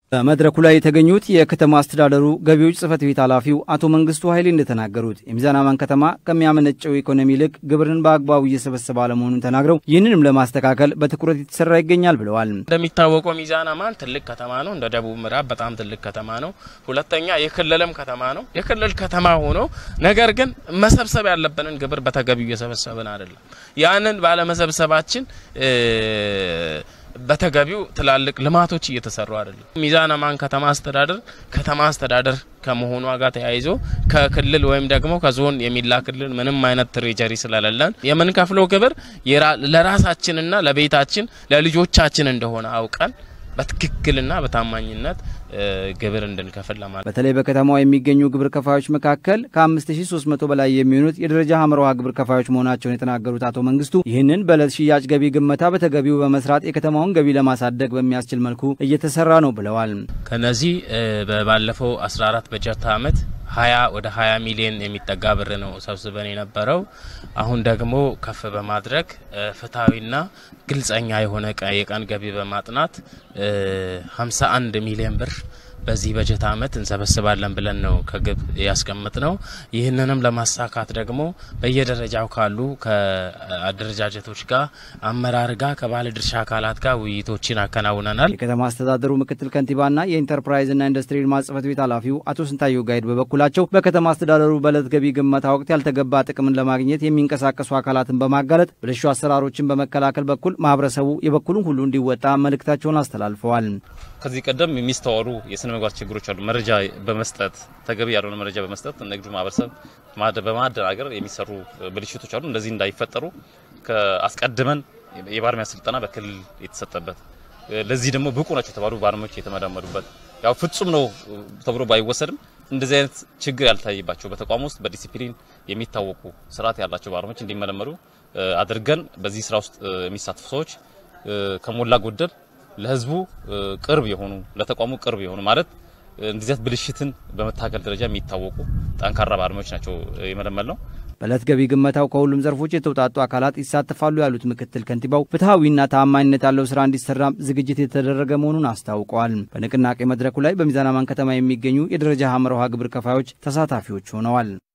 በመድረኩ ላይ የተገኙት የከተማ አስተዳደሩ ገቢዎች ጽሕፈት ቤት ኃላፊው አቶ መንግስቱ ኃይሌ እንደተናገሩት የሚዛን አማን ከተማ ከሚያመነጨው ኢኮኖሚ ይልቅ ግብርን በአግባቡ እየሰበሰበ አለመሆኑን ተናግረው ይህንንም ለማስተካከል በትኩረት የተሰራ ይገኛል ብለዋል። እንደሚታወቀው ሚዛን አማን ትልቅ ከተማ ነው። እንደ ደቡብ ምዕራብ በጣም ትልቅ ከተማ ነው። ሁለተኛ የክልልም ከተማ ነው። የክልል ከተማ ሆኖ ነገር ግን መሰብሰብ ያለብንን ግብር በተገቢው እየሰበሰብን አይደለም። ያንን ባለመሰብሰባችን በተገቢው ትላልቅ ልማቶች እየተሰሩ አይደለም። ሚዛን አማን ከተማ አስተዳደር ከተማ አስተዳደር ከመሆኗ ጋር ተያይዞ ከክልል ወይም ደግሞ ከዞን የሚላክልን ምንም አይነት ትሬጀሪ ስለሌለን የምንከፍለው ግብር ለራሳችንና ለቤታችን ለልጆቻችን እንደሆነ አውቀን በትክክልና በታማኝነት ግብር እንድንከፍል ለማለት በተለይ በከተማዋ የሚገኙ ግብር ከፋዮች መካከል ከ5300 በላይ የሚሆኑት የደረጃ ሀምረውሃ ግብር ከፋዮች መሆናቸውን የተናገሩት አቶ መንግስቱ ይህንን በዕለት ሽያጭ ገቢ ግመታ በተገቢው በመስራት የከተማውን ገቢ ለማሳደግ በሚያስችል መልኩ እየተሰራ ነው ብለዋል። ከነዚህ ባለፈው 14 በጀት ዓመት 20 ወደ 20 ሚሊዮን የሚጠጋ ብር ነው ሰብስበን የነበረው። አሁን ደግሞ ከፍ በማድረግ ፍትሐዊና ግልጸኛ የሆነ የቀን ገቢ በማጥናት 51 ሚሊዮን ብር በዚህ በጀት ዓመት እንሰበስባለን ብለን ነው ከግብ ያስቀምጥ ነው። ይህንንም ለማሳካት ደግሞ በየደረጃው ካሉ ከአደረጃጀቶች ጋር አመራር ጋር ከባለ ድርሻ አካላት ጋር ውይይቶችን አከናውነናል። የከተማ አስተዳደሩ ምክትል ከንቲባና የኢንተርፕራይዝና ኢንዱስትሪ ልማት ጽሕፈት ቤት ኃላፊው አቶ ስንታየው ጋይድ በበኩላቸው በከተማ አስተዳደሩ በዕለት ገቢ ግመታ ወቅት ያልተገባ ጥቅምን ለማግኘት የሚንቀሳቀሱ አካላትን በማጋለጥ ብልሹ አሰራሮችን በመከላከል በኩል ማህበረሰቡ የበኩሉን ሁሉ እንዲወጣ መልእክታቸውን አስተላልፈዋል። ከዚህ ቀደም የሚስተዋሉ የስነ ምግባር ችግሮች አሉ። መረጃ በመስጠት ተገቢ ያልሆነ መረጃ በመስጠት ንግዱ ማህበረሰብ በማደናገር የሚሰሩ ብልሽቶች አሉ። እንደዚህ እንዳይፈጠሩ አስቀድመን የባለሙያ ስልጠና በክልል የተሰጠበት ለዚህ ደግሞ ብቁ ናቸው የተባሉ ባለሙያዎች የተመዳመዱበት ያው ፍጹም ነው ተብሎ ባይወሰድም እንደዚህ አይነት ችግር ያልታየባቸው በተቋም ውስጥ በዲሲፕሊን የሚታወቁ ስርዓት ያላቸው ባለሙያዎች እንዲመለመሉ አድርገን በዚህ ስራ ውስጥ የሚሳተፉ ሰዎች ከሞላ ጎደል ለህዝቡ ቅርብ የሆኑ ለተቋሙ ቅርብ የሆኑ ማለት እንደዚህ ብልሽትን በመታገል ደረጃ የሚታወቁ ጠንካራ ባለሙያዎች ናቸው የመለመል ነው። በዕለት ገቢ ግመታው ከሁሉም ዘርፎች የተውጣጡ አካላት ይሳተፋሉ ያሉት ምክትል ከንቲባው ፍትሐዊና ተአማኝነት ያለው ስራ እንዲሰራ ዝግጅት የተደረገ መሆኑን አስታውቀዋል። በንቅናቄ መድረኩ ላይ በሚዛን አማን ከተማ የሚገኙ የደረጃ ሀመር ውሃ ግብር ከፋዮች ተሳታፊዎች ሆነዋል።